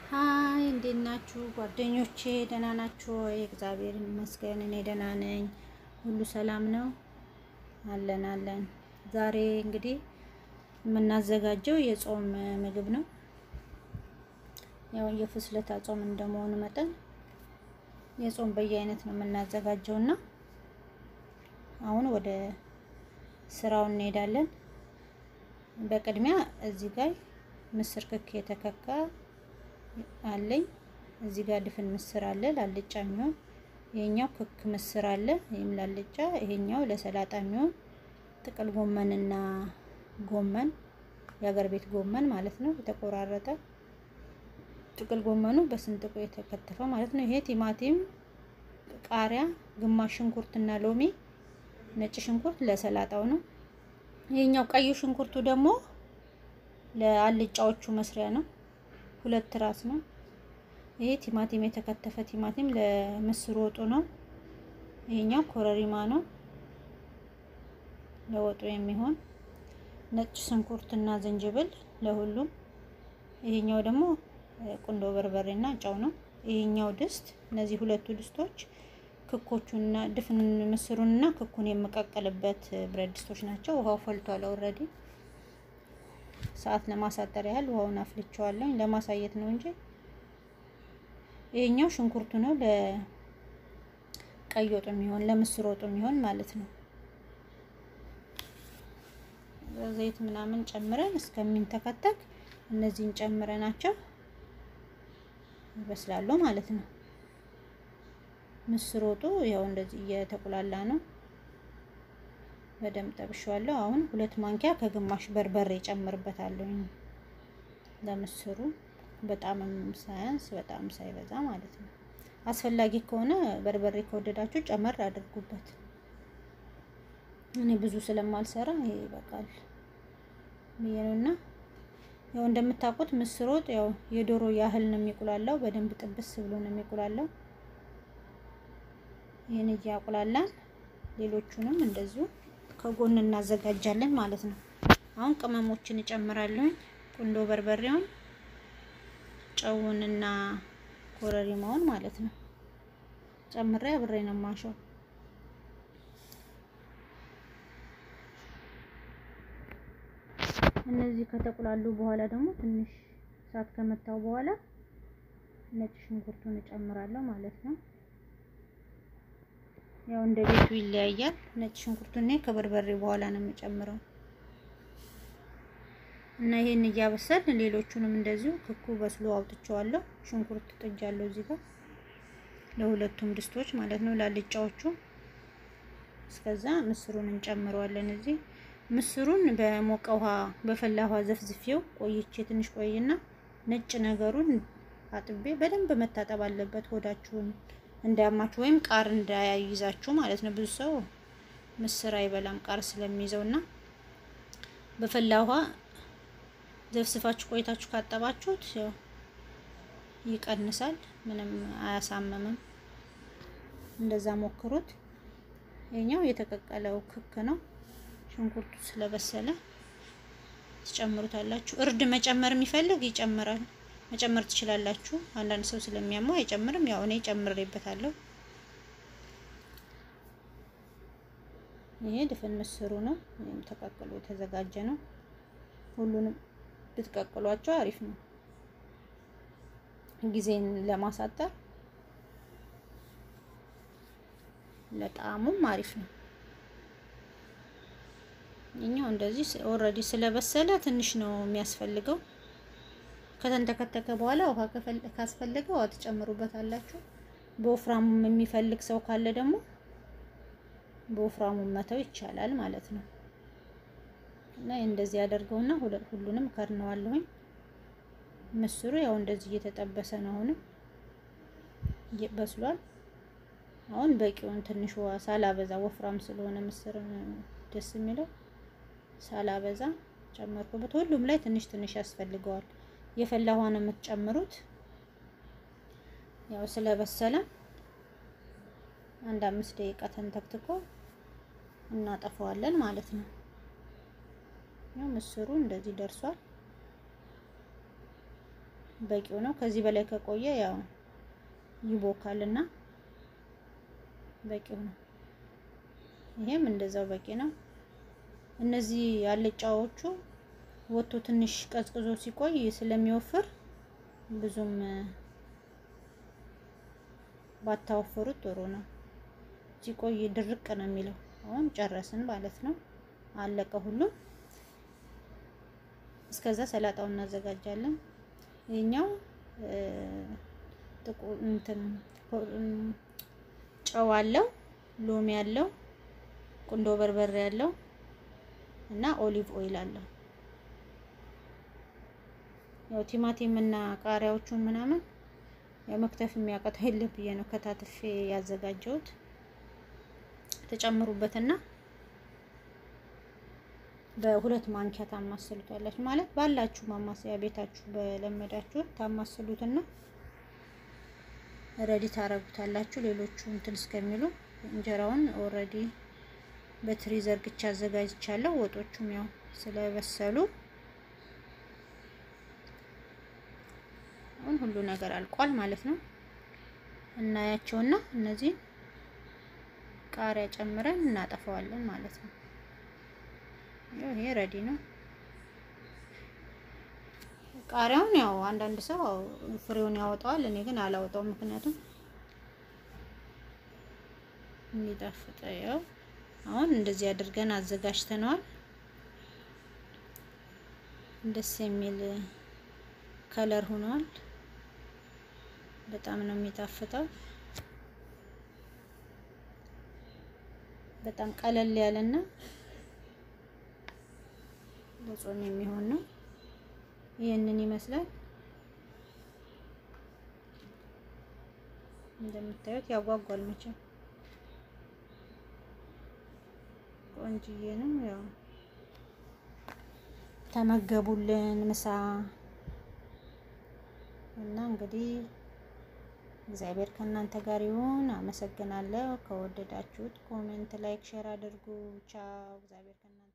ሀይ እንዴት ናችሁ ጓደኞቼ? ደህና ናችሁ ወይ? እግዚአብሔር ይመስገን እኔ ደህና ነኝ። ሁሉ ሰላም ነው አለን አለን። ዛሬ እንግዲህ የምናዘጋጀው የጾም ምግብ ነው። ያው የፍስለታ ጾም እንደመሆኑ መጠን የጾም በየአይነት ነው የምናዘጋጀው እና አሁን ወደ ስራው እንሄዳለን። በቅድሚያ እዚህ ጋር ምስር ክክ የተከካ አለኝ። እዚህ ጋር ድፍን ምስር አለ ላልጫ የሚሆን ይሄኛው ክክ ምስር አለ፣ ይሄም ላልጫ፣ ይሄኛው ለሰላጣ የሚሆን ጥቅል ጎመንና ጎመን የሀገር ቤት ጎመን ማለት ነው የተቆራረጠ ጥቅል ጎመኑ በስንጥቁ የተከተፈ ማለት ነው። ይሄ ቲማቲም፣ ቃሪያ፣ ግማሽ ሽንኩርትና ሎሚ፣ ነጭ ሽንኩርት ለሰላጣው ነው። ይሄኛው ቀዩ ሽንኩርቱ ደግሞ ለአልጫዎቹ መስሪያ ነው። ሁለት ራስ ነው። ይሄ ቲማቲም የተከተፈ ቲማቲም ለምስር ወጡ ነው። ይሄኛው ኮረሪማ ነው ለወጡ የሚሆን ነጭ ሽንኩርትና ዝንጅብል ለሁሉም። ይሄኛው ደግሞ ቁንዶ በርበሬና ጨው ነው። ይሄኛው ድስት እነዚህ ሁለቱ ድስቶች ክኮቹንና ድፍን ምስሩንና ክኩን የምቀቀልበት ብረት ድስቶች ናቸው። ውሃው ፈልቷል ኦልሬዲ። ሰዓት ለማሳጠር ያህል ውሃውን አፍልቼዋለሁ ለማሳየት ነው እንጂ ይሄኛው ሽንኩርቱ ነው ለቀይ ወጡ የሚሆን ለምስር ወጡ የሚሆን ማለት ነው። ዘይት ምናምን ጨምረን እስከሚንተከተክ እነዚህን ጨምረናቸው ይበስላሉ ማለት ነው። ምስር ወጡ ያው እንደዚህ እየተቁላላ ነው። በደንብ ጠብሼዋለሁ። አሁን ሁለት ማንኪያ ከግማሽ በርበሬ ጨምርበታለሁ ለምስሩ በጣም ሳያንስ በጣም ሳይበዛ ማለት ነው። አስፈላጊ ከሆነ በርበሬ ከወደዳችሁ ጨመር አድርጉበት። እኔ ብዙ ስለማልሰራ ይሄ ይበቃል ብዬ ነውና ያው እንደምታውቁት ምስር ወጥ ያው የዶሮ ያህል ነው የሚቁላላው። በደንብ ጥብስ ብሎ ነው የሚቁላላው። ይህን እያቁላላን ሌሎቹንም እንደዚሁ ከጎን እናዘጋጃለን ማለት ነው። አሁን ቅመሞችን እጨምራለሁ። ቁንዶ በርበሬውን፣ ጨውንና ኮረሪማውን ማለት ነው ጨምሬ አብሬ ነው ማሸው። እነዚህ ከተቁላሉ በኋላ ደግሞ ትንሽ እሳት ከመታው በኋላ ነጭ ሽንኩርቱን እጨምራለሁ ማለት ነው። ያው እንደ ቤቱ ይለያያል። ነጭ ሽንኩርቱን እኔ ከበርበሬ በኋላ ነው የምጨምረው እና ይሄን እያበሰል ሌሎቹንም እንደዚሁ ክኩ በስሎ አውጥቼዋለሁ። ሽንኩርት ጥጃለሁ እዚህ ጋር ለሁለቱም ድስቶች ማለት ነው ላልጫዎቹ። እስከዛ ምስሩን እንጨምረዋለን እዚህ ምስሩን በሞቀ ውሃ በፈላ ውሃ ዘፍዝፌው ቆይቼ ትንሽ ቆይና ነጭ ነገሩን አጥቤ በደንብ መታጠብ አለበት ሆዳችሁን እንዳያማችሁ ወይም ቃር እንዳያይዛችሁ ማለት ነው። ብዙ ሰው ምስር አይበላም ቃር ስለሚይዘው እና በፈላ ውሃ ዘፍስፋችሁ ቆይታችሁ ካጠባችሁት ያው ይቀንሳል፣ ምንም አያሳምምም። እንደዛ ሞክሩት። ይሄኛው የተቀቀለው ክክ ነው። ሽንኩርቱ ስለበሰለ ትጨምሩታላችሁ። እርድ መጨመር የሚፈልግ ይጨምራል፣ መጨመር ትችላላችሁ። አንዳንድ ሰው ስለሚያመው አይጨምርም። ያው እኔ ጨምሬበታለሁ። ይሄ ድፍን ምስሩ ነው፣ ወይም ተቀቅሎ የተዘጋጀ ነው። ሁሉንም ብትቀቅሏቸው አሪፍ ነው፣ ጊዜን ለማሳጠር ለጣዕሙም አሪፍ ነው። እኛው እንደዚህ ኦልሬዲ ስለበሰለ ትንሽ ነው የሚያስፈልገው። ከተንተከተከ በኋላ ውሃ ካስፈለገ ውሃ ትጨምሩበታላችሁ። በወፍራሙ የሚፈልግ ሰው ካለ ደግሞ በወፍራሙ መተው ይቻላል ማለት ነው። እና እንደዚህ ያደርገውና ሁሉንም ከድነዋለሁኝ። ምስሩ ያው እንደዚህ እየተጠበሰ ነው። አሁንም በስሏል። አሁን በቂውን ትንሽ ውሃ ሳላበዛ ወፍራም ስለሆነ ምስር ደስ የሚለው ሳላበዛ ጨመርኩበት። ሁሉም ላይ ትንሽ ትንሽ ያስፈልገዋል። የፈላ ውሃ ነው የምትጨምሩት። ያው ስለበሰለ አንድ አምስት ደቂቃ ተንተክትኮ እናጠፋዋለን ማለት ነው። ያው ምስሩ እንደዚህ ደርሷል። በቂው ነው። ከዚህ በላይ ከቆየ ያው ይቦካልና በቂው ነው። ይሄም እንደዛው በቂ ነው። እነዚህ አልጫዎቹ ወጥቶ ትንሽ ቀዝቅዞ ሲቆይ ስለሚወፍር ብዙም ባታወፍሩት ጥሩ ነው። ሲቆይ ድርቅ ነው የሚለው። አሁን ጨረስን ማለት ነው። አለቀ ሁሉም። እስከዛ ሰላጣውን እናዘጋጃለን። ይሄኛው ጥቁር እንትን ጨው አለው፣ ሎሚ አለው፣ ቁንዶ በርበሬ አለው እና ኦሊቭ ኦይል አለው። ያው ቲማቲም እና ቃሪያዎቹን ምናምን ያው መክተፍ የሚያቀተው የለም ብዬ ነው ከታትፌ ያዘጋጀሁት። ተጨምሩበትና በሁለት ማንኪያ ታማስሉታላችሁ። ማለት ባላችሁ ማማሰያ ቤታችሁ በለመዳችሁት ታማስሉትና ረዲ ታረጉታላችሁ። ሌሎቹ እንትን እስከሚሉ እንጀራውን ኦልሬዲ በትሪ ዘርግቻ አዘጋጅቻለሁ። ወጦቹም ያው ስለበሰሉ አሁን ሁሉ ነገር አልቋል ማለት ነው። እናያቸውና እነዚህ ቃሪያ ጨምረን እናጠፋዋለን ማለት ነው። ይሄ ረዲ ነው። ቃሪያውን ያው አንዳንድ ሰው ፍሬውን ያወጣዋል። እኔ ግን አላወጣውም፣ ምክንያቱም የሚጣፍጥ ያው አሁን እንደዚህ አድርገን አዘጋጅተነዋል። ደስ የሚል ከለር ሆኗል። በጣም ነው የሚጣፍጠው። በጣም ቀለል ያለና ለጾም የሚሆን ነው። ይህንን ይመስላል። እንደምታዩት ያጓጓል መቼም ቆንጅዬ ነው። ያው ተመገቡልን ምሳ እና እንግዲህ እግዚአብሔር ከእናንተ ጋር ይሁን። አመሰግናለሁ። ከወደዳችሁት ኮሜንት፣ ላይክ፣ ሼር አድርጉ። ቻው። እግዚአብሔር ከእናንተ